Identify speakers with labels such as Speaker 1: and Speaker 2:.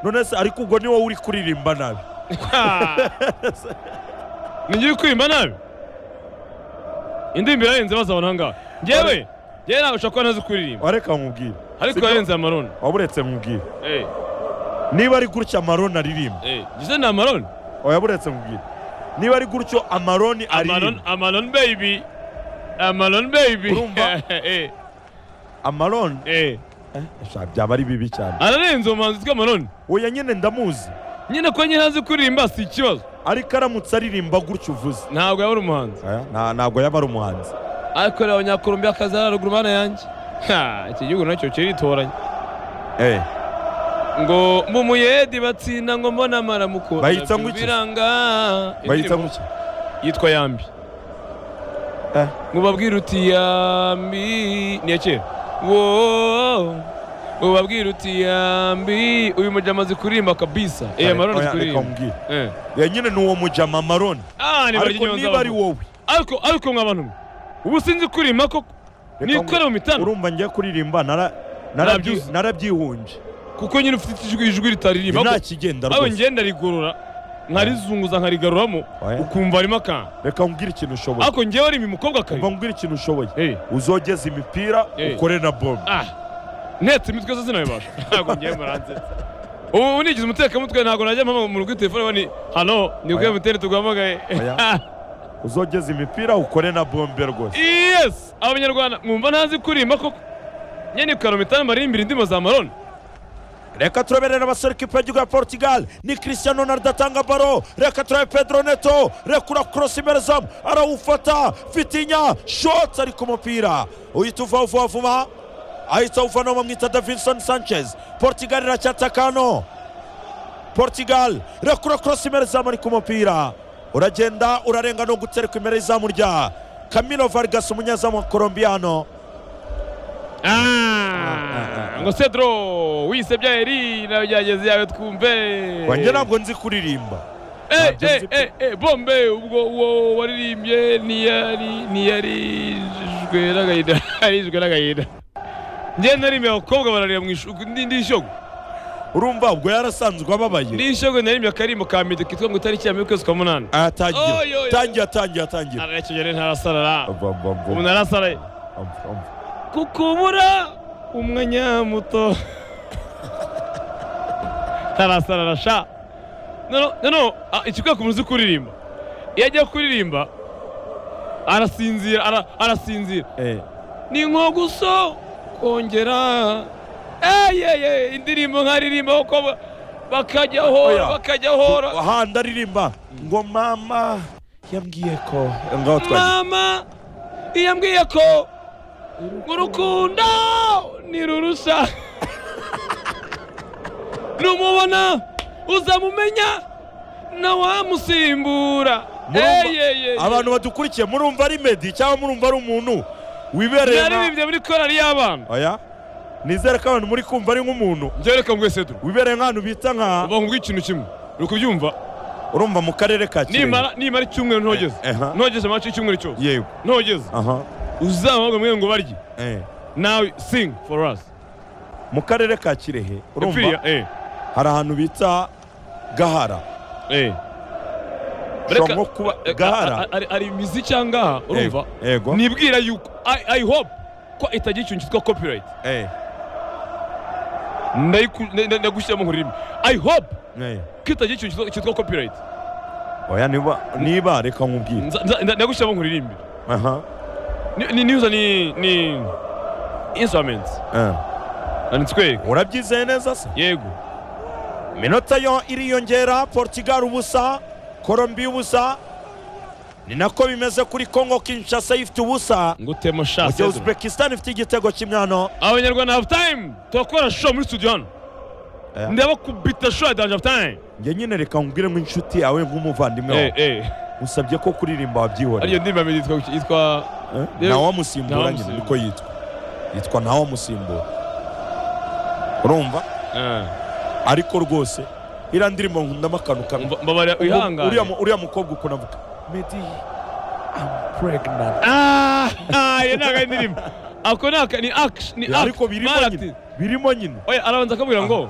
Speaker 1: none se ariko ubwo ni wowe uri kuririmba nabi
Speaker 2: ngiye kwimba nabi indirimbo yarenze bazabona angahe ngewe ngewe nawe ushobora kuba nazo kuririmba
Speaker 1: wareka nkubwire
Speaker 2: ariko yarenze amaroni
Speaker 1: waba uretse nkubwire
Speaker 2: eee
Speaker 1: niba ari gutya amaroni aririmba
Speaker 2: eee gize ni amaroni
Speaker 1: waba uretse nkubwire niba ari gutyo amaroni
Speaker 2: amaroni
Speaker 1: aririmba
Speaker 2: amaroni beyibi amaroni beyibi
Speaker 1: Urumva?
Speaker 2: eee
Speaker 1: amaroni
Speaker 2: eee
Speaker 1: Sha, byaba ari bibi cyane
Speaker 2: ararenze umuhanzi witwa amaroni
Speaker 1: oya nyine ndamuzi
Speaker 2: nyine ko nyine azi kuririmba si ikibazo
Speaker 1: ariko aramutse aririmba gutyo uvuze
Speaker 2: ntabwo yabura umuhanzi
Speaker 1: Aya, nta- ntabwo yaba ari umuhanzi
Speaker 2: ariko reba abanyakolombiya akazi ari haruguru mana yanjye Ha, iki gihugu nacyo kiritoranya
Speaker 1: Eh,
Speaker 2: ngo mumuyedi batsinda ngo mbona amaramukura
Speaker 1: Bayita ngo iki?
Speaker 2: biranga
Speaker 1: bayita
Speaker 2: Indirimbo
Speaker 1: gutya
Speaker 2: yitwa yambi
Speaker 1: Eh.
Speaker 2: ngo babwire uti yambi ni iya kera wo ngo babwire uti yambi uyu mujyi amaze kuririmba kabisa eya maroni azi
Speaker 1: Oya, reka
Speaker 2: kuririmba
Speaker 1: nkubwire
Speaker 2: Eh.
Speaker 1: ya nyine ni uwo mujama amaroni
Speaker 2: Ah, ni
Speaker 1: ariko
Speaker 2: baryoza
Speaker 1: niba ari
Speaker 2: abantu.
Speaker 1: wowe
Speaker 2: ariko ariko mwa bantu mwe ubu sinzi kuririmba koko
Speaker 1: Reka
Speaker 2: nikore mu
Speaker 1: nkubwire.
Speaker 2: mitano
Speaker 1: urumva ngiye kuririmba nara- narabyi-
Speaker 2: Narabyuze.
Speaker 1: narabyihunje
Speaker 2: kuko nyine ufite ijwi- ijwi ritaririmba
Speaker 1: nta
Speaker 2: ahubwo-
Speaker 1: kigenda
Speaker 2: ahubwo
Speaker 1: rwose
Speaker 2: ngiye ndarigorora nkarizunguza nkarigaruramo
Speaker 1: Oya.
Speaker 2: ukumva harimo akantu
Speaker 1: reka nkubwire ikintu ushoboye
Speaker 2: ariko ngewe arimo umukobwa kare
Speaker 1: umva nkubwire ikintu ushoboye
Speaker 2: Eh.
Speaker 1: uzogeze imipira
Speaker 2: Eh.
Speaker 1: ukore na bombe
Speaker 2: Ah, ntetse imitwe zose sinabibasha ntabwo ngiye muranze ubu nigize umutekamutwe ntabwo najya mpamagara mu rugo telefone bani hano ni ubwe
Speaker 1: Oya.
Speaker 2: muteri tuguhamagaye
Speaker 1: Oya.
Speaker 2: Ah,
Speaker 1: uzogeze imipira ukore na bombe rwose
Speaker 2: yes abanyarwanda mwumva ntazi kuririmba koko nyine karomita maririmbira indirimbo za maroni
Speaker 1: reka turaberera abasore kipe y'igihugu ya portugal ni cristiano ronaldo atanga baro reka turabe pedro neto rekura korosi imbere zamu arawufata fitinya shotsi ari ku mupira uhita uva vuba vuba ahita uva no bamwita davinson sanchez portugal iracyatakano portugal rekura korosi imbere zamu ari ku mupira uragenda urarenga no gutereka imbere y'izamu rya camilo vargas umunyezamu wa colombiyano ah, ah.
Speaker 2: ngo cedro wisebya eri nawe byageze yawe twumve
Speaker 1: wanjye ntabwo nzi kuririmba
Speaker 2: Eh,
Speaker 1: ntabyo
Speaker 2: eh,
Speaker 1: nzi pe.
Speaker 2: eh, eh, bombe ubwo uwo waririmbye ntiyari ntiyarijwe n'agahinda yarijwe n'agahinda njye narimbye abakobwa bararira mu ishuri ndi ishyogo
Speaker 1: urumva ubwo yarasanzwe ababaye
Speaker 2: ndi ishyogo narimbye akarimbo ka medo kitwa ngo itariki ya mbere ukwezi kwa munani
Speaker 1: Ah,
Speaker 2: Oy,
Speaker 1: tangira
Speaker 2: oy, oy.
Speaker 1: tangira tangira tangira
Speaker 2: arakenyere ntarasarara
Speaker 1: Ava, ava, ava.
Speaker 2: ubu narasaraye
Speaker 1: Ava, ava.
Speaker 2: kukubura umwanya muto ntarasarara sha noneho noneho ah, ikikwiye ku muzi kuririmba iyo agiye kuririmba arasinzira ara- arasinzira
Speaker 1: Eh,
Speaker 2: ni nko guso kongera eyeye indirimbo nkaririmba uko ba- bakajya hora
Speaker 1: Oya.
Speaker 2: bakajya hora
Speaker 1: ahandi aririmba ngo mama yambwiye ko ngaho twagiye
Speaker 2: mama yambwiye ko urukundo ni rurushya numubona uzamumenya na wamusimbura
Speaker 1: Murumva-
Speaker 2: eyeye
Speaker 1: abantu badukurikiye murumva ari medi cyangwa murumva ari umuntu wibereye nka-
Speaker 2: yaririmbye muri korali y'abana
Speaker 1: oya nizere ko abantu muri kumva ari nk'umuntu
Speaker 2: njyewe reka mbwese duru
Speaker 1: wibereye nk'ahantu bita nka
Speaker 2: uba nkubwira ikintu kimwe uri kubyumva
Speaker 1: urumva mu karere ka kirehe
Speaker 2: nimara nimara icyumweru ntogeze
Speaker 1: Eh, eh, ha.
Speaker 2: ntogeze amace y'icyumweru cyose
Speaker 1: yego
Speaker 2: ntogeze
Speaker 1: aha
Speaker 2: uzamuhabwa mwe ngo barye
Speaker 1: eh.
Speaker 2: nawe sing for us
Speaker 1: mu karere ka kirehe urumva
Speaker 2: Epfiriya, eh
Speaker 1: hari ahantu bita gahara
Speaker 2: eh
Speaker 1: Ushobora nko kuba
Speaker 2: eh,
Speaker 1: gahara.
Speaker 2: a- a- ari- ari imiziki ahangaha urumva
Speaker 1: Yego, yego
Speaker 2: nibwira yuko i I hope ko itagira ikintu cyitwa copyright
Speaker 1: eh,
Speaker 2: Ndayiku- nda- nda- ndagushyiramo nk'ururimi i hope
Speaker 1: eh.
Speaker 2: ko itagira ikintu cyitwa- cyitwa copyright
Speaker 1: oya niba niba reka nkubwire
Speaker 2: Nza- nza- nda- ndagushyiramo nk'ururimi
Speaker 1: aha
Speaker 2: Ni- ni nihuza ni ni instruments
Speaker 1: eh.
Speaker 2: nitwereka
Speaker 1: urabyizeye neza se
Speaker 2: yego
Speaker 1: iminota yo iriyongera portugal ubusa colombia ubusa ni nako bimeze kuri congo kinshasa ifite ubusa
Speaker 2: ngo tema
Speaker 1: mu gihe
Speaker 2: shasi
Speaker 1: uzbekistan ifite igitego kimwe hano
Speaker 2: abanyarwanda have time turakora show muri studio hano
Speaker 1: Eh.
Speaker 2: ndabakubita show ya danje have time
Speaker 1: njye nyine reka nkubwire nk'inshuti yawe nk'umuvandimwe
Speaker 2: eh
Speaker 1: wawe
Speaker 2: eh
Speaker 1: usabye ko kuririmba
Speaker 2: ariyo
Speaker 1: wabyihorera
Speaker 2: ndirimbo yamedi yitwa kuki- yitwa
Speaker 1: Eh? ntawamusimbura nyine
Speaker 2: Ntawamusimbura.
Speaker 1: niko yitwa yitwa ntawamusimbura urumva ariko rwose iriya ndirimbo nkundamo akantu kamwe
Speaker 2: Mba- mbabarira
Speaker 1: uriya
Speaker 2: wihangane
Speaker 1: mu- uriya mukobwa ukuntu avuga medi amu pregnant
Speaker 2: Ah, ah, iyo ntabwo ari indirimbo ako ni aka- ni action ni act
Speaker 1: ariko birimo
Speaker 2: mara
Speaker 1: nyine
Speaker 2: ati-
Speaker 1: birimo nyine
Speaker 2: oya arabanza akabwira ngo